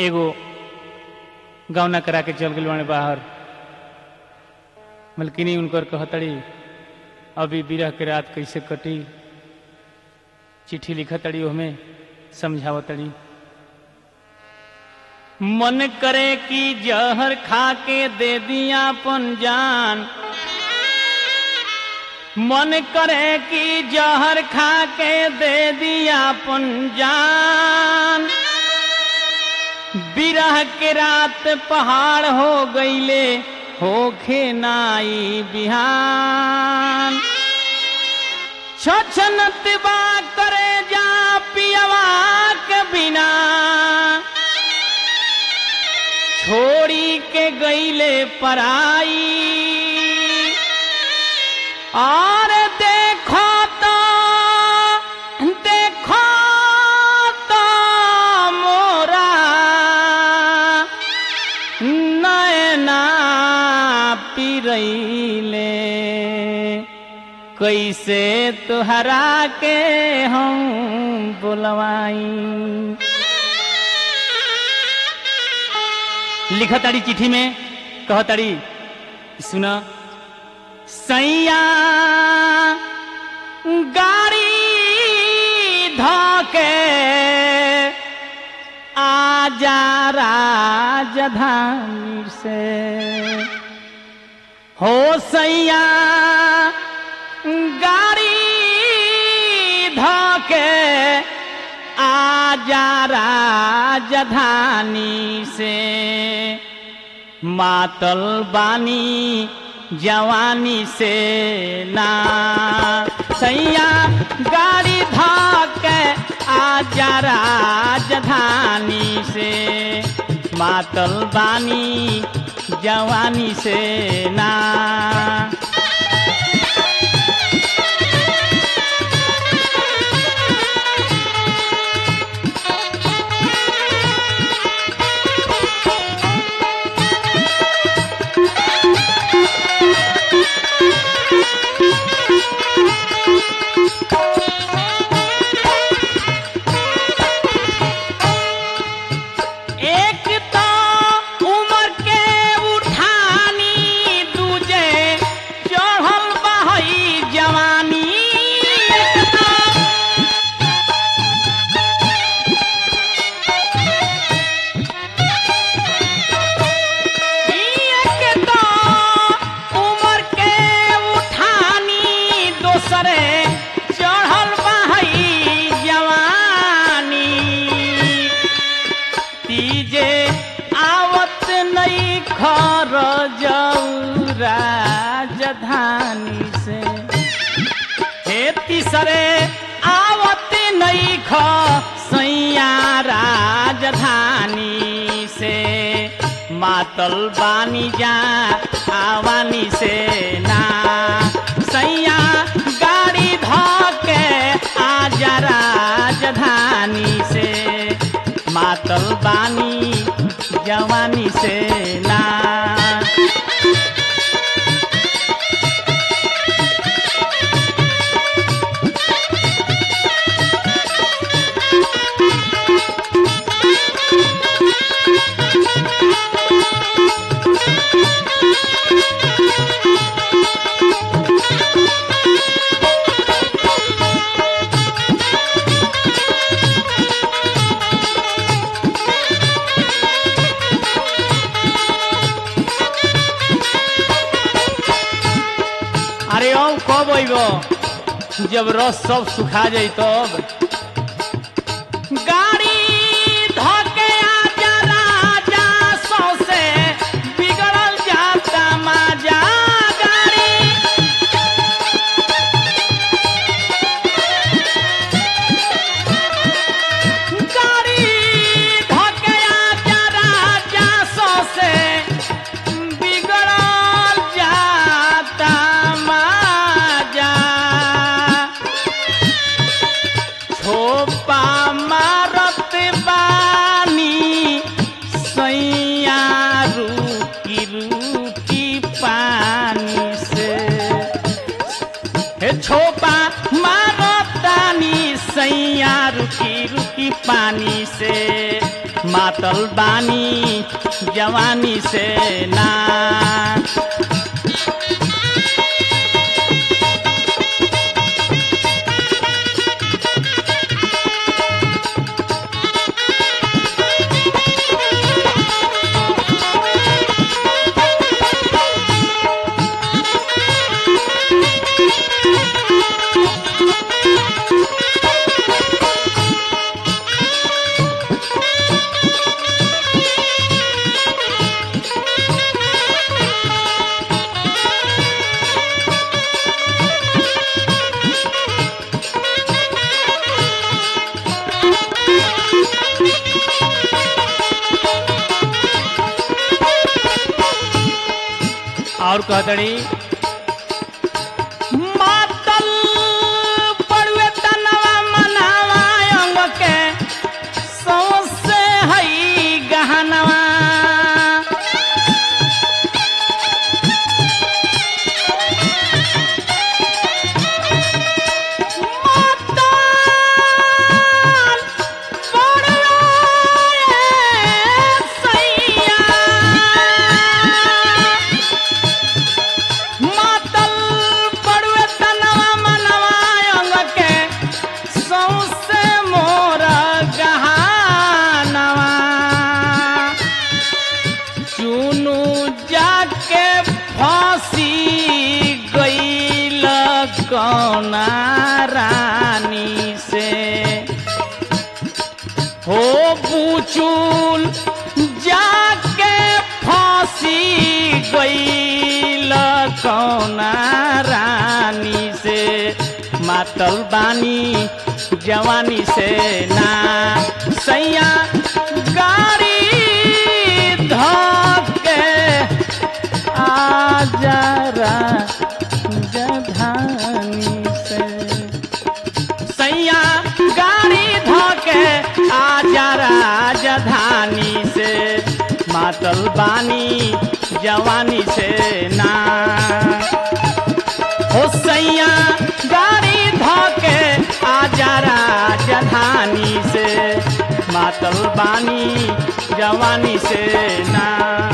एगो गौना करा के चल गई बाने बाहर मलकिनी उनकर कहतड़ी अभी बिरह के रात कैसे कटी चिट्ठी लिखतड़ी ओहमे समझावतड़ी मन करे कि जहर खा के दे दिया अपन जान मन करे कि जहर खा के दे दिया अपन जान बिरह के रात पहाड़ हो गईले होखे नाई बिहान छछनत बा करे जा पियवा के बिना छोड़ी के गईले पराई और देखो तो देखो तो मोरा नयना पिरैले कैसे तुहरा के हम बोलवाई लिखताड़ी चिट्ठी में कहताड़ी सुन सैया गाड़ी धोके आजा राजधानी से हो सैया गाड़ी धोके आजा राजधानी से मातल बानी जवानी से ना सैया गाड़ी धोके आजा राजधानी से मातल बानी जवानी से ना एक तो उम्र के उठानी दूजे चढ़ल बहई जवानी एक तो एक तो उम्र के उठानी दोसरे चढ़ल बहई जवानी तीजे आवत नई खर जाऊ राजधानी से हे तीसरे आवत नई ख सैया राजधानी से मातल बानी जा आवानी से ना सैया गाड़ी धोके आजा राजधानी से मातल बानी जवानी से ना अरे औ कब अइब जब रस सब सुखा जाई तब गाड़ी धके आजा राजा सौसे बिगड़ल जाता माजा गाड़ी गाड़ी धके आजा राजा सौसे बिगड़ल जाता माजा छोपा मारत बानी सैया रुकी रुकी पानी से हे छोपा मारतानी सैया रुकी रुकी पानी से मातल बानी जवानी से ना और कहतड़ी मातल पड़ुए तनवा मनावा अंग के सौसे हई गहनवा मातल पड़ुए सैया मातल पड़ुए तनवा मनवा अंग के सौसे मोर गहानवा चुनु जाके फांसी गईल कौना रानी से हो पूचुल जाके फांसी गईल कौना रानी से मातल बानी जवानी से ना सैया गाड़ी धके आ जरा जधानी से सैया गाड़ी धोके आजा राजधानी से मातल बानी जवानी से ना हो सैया गाड़ी धोके आजा राजधानी से मातल बानी जवानी से ना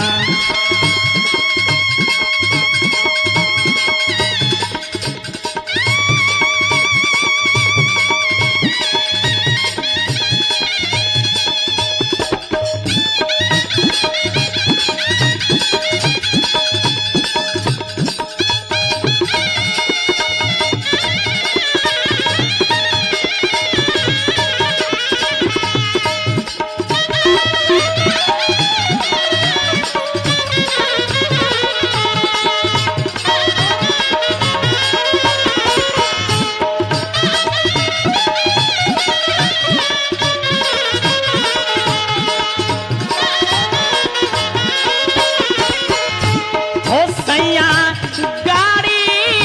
हो सैया गाड़ी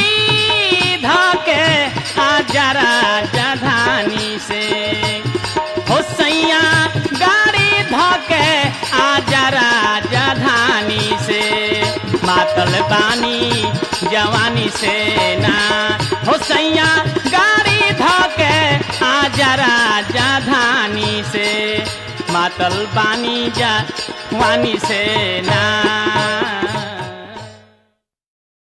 धके आजा राजधानी से हो सैया गाड़ी धके आजा राजधानी से मातल बानी जवानी से ना हो सैया गाड़ी धके आजा राजधानी से मातल बानी जवानी से ना